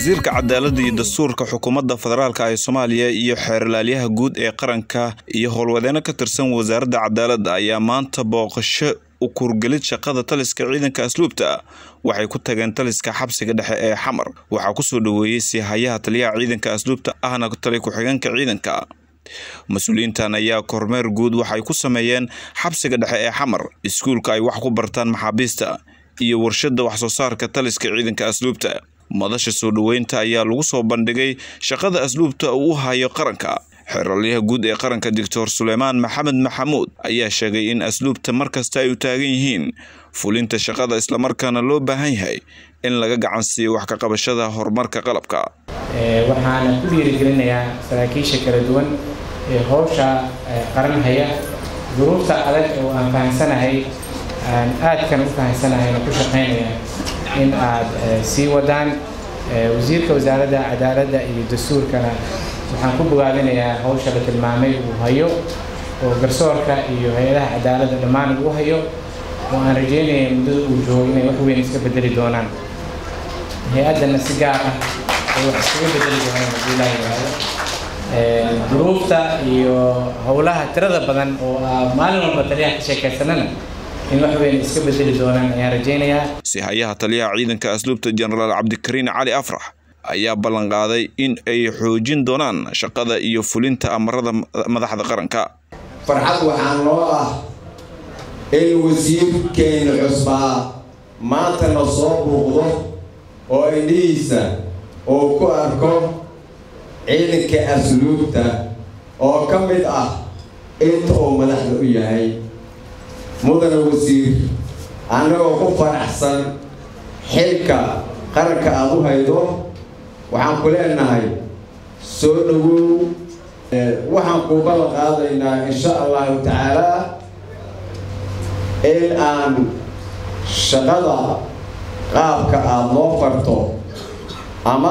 wasiirka cadaaladda iyo dastuurka xukuumadda federaalk ee soomaaliya iyo xeerlaalyaha guud ee qaranka iyo howlwadeeno ka tirsan wasaaradda cadaaladda ayaa maanta booqasho u kurgelid shaqada taliska ciidanka asluubta waxay ku tageen taliska xabsiga dhexe ee xamar waxaa kusoo dhoweeyey siihayaha taliyaha ciidanka asluubta ahna tali ku-xigeenka ciidanka mas-uuliyiintan ayaa kormeer guud waxay ku sameeyeen xabsiga dhexe ee xamar iskuulka ay wax ku bartaan maxaabiista iyo warshadda wax soo saarka taliska ciidanka asluubta madasha soo dhoweynta ayaa lagu soo bandhigay shaqada asluubta uu u hayo qaranka xeralyaha guud ee qaranka doctor suleymaan maxamed maxamuud ayaa sheegay in asluubta markasta ay u taagan yihiin fulinta shaqada islamarkaana loo baahan yahay in laga gacan siiyo wax ka qabashada horumarka qalabka waxaana ku dhiirigelinayaa saraakiisha kala duwan ee howsha qaran haya duruufta adag oo aan fahamsanahay aan aadkan u fahamsanahayna ku shaqaynaya in aad sii wadaan wasiirka wasaaradda cadaaladda iyo dastuurkana waxaan ku bogaadinayaa hawsha la tilmaamay uu hayo oo garsoorka iyo hay-adaha cadaaladda dhammaan uu hayo oo aan rajeynaya muddada uu joogo inay wax weyn iska bedeli doonaan hay-addana si gaar ah ay wax iskaga bedeli doonaan haddii ilaaha yidhaahdo duruufta iyo howlaha tirada badan oo maalin walba taliyaha ka sheekaysanana in wax weyn iska bedeli doonaan ayaan rajaynayaa sihayaha taliyaha ciidanka asluubta jenaraal cabdikariin cali afrax ayaa ballan qaaday in ay xoojin doonaan shaqada iyo fulinta amarada madaxda qaranka farxad waxaa noo ah in wasiirkeena cusbaa maantana soo buuqdo oo indhihiisa uu ku arko ciidanka asluubta oo ka mid ah inta uu madaxda u yahay mudana wasiir annagoo ku faraxsan xilka qaranka aada u haydo waxaan ku leenahay soo dhowow waxaan kuu ballan qaadaynaa insha allahu tacaalaa in aan shaqada qaabka aada noo farto ama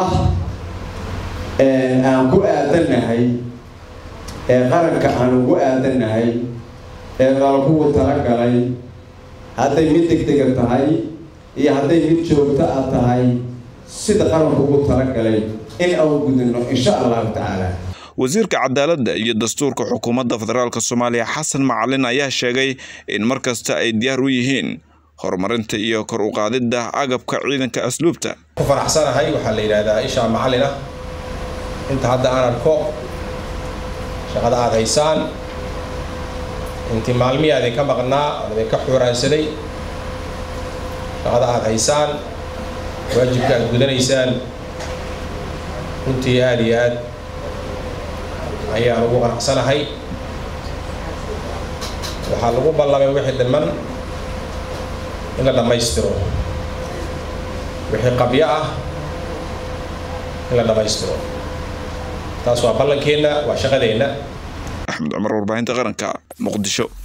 aan ku aadannahay ee qaranka aan ugu aadannahay ee qalkugu talagalay hadday mid degdega tahay iyo hadday mid joogto ah tahay sida qaranku ugu talagalay in aan gudino insha allahu tacaala wasiirka cadaaladda iyo dastuurka xukuumadda federaalk soomaaliya xasan macalin ayaa sheegay in mar kasta ay diyaar u yihiin horumarinta iyo kor u qaadidda agabka ciidanka asluubta ku faraxsanahay waxaa la yidhaahdaa ishaa macallin ah inta hadda aan arko shaqada aada haysaan intii maalmihii aad idinka maqnaa aan idinka xuuraansaday shaqada aada haysaan waajibka aad gudanaysaan runtii aada iyo aad ayaan ugu qanacsanahay waxaa lagu ballamay wixii dhiman in la dhammaystiro wixii qabyo ah in la dhammaystiro taas waa ballankeenna waa shaqadeenna axmed cumar warbaahinta qaranka muqdisho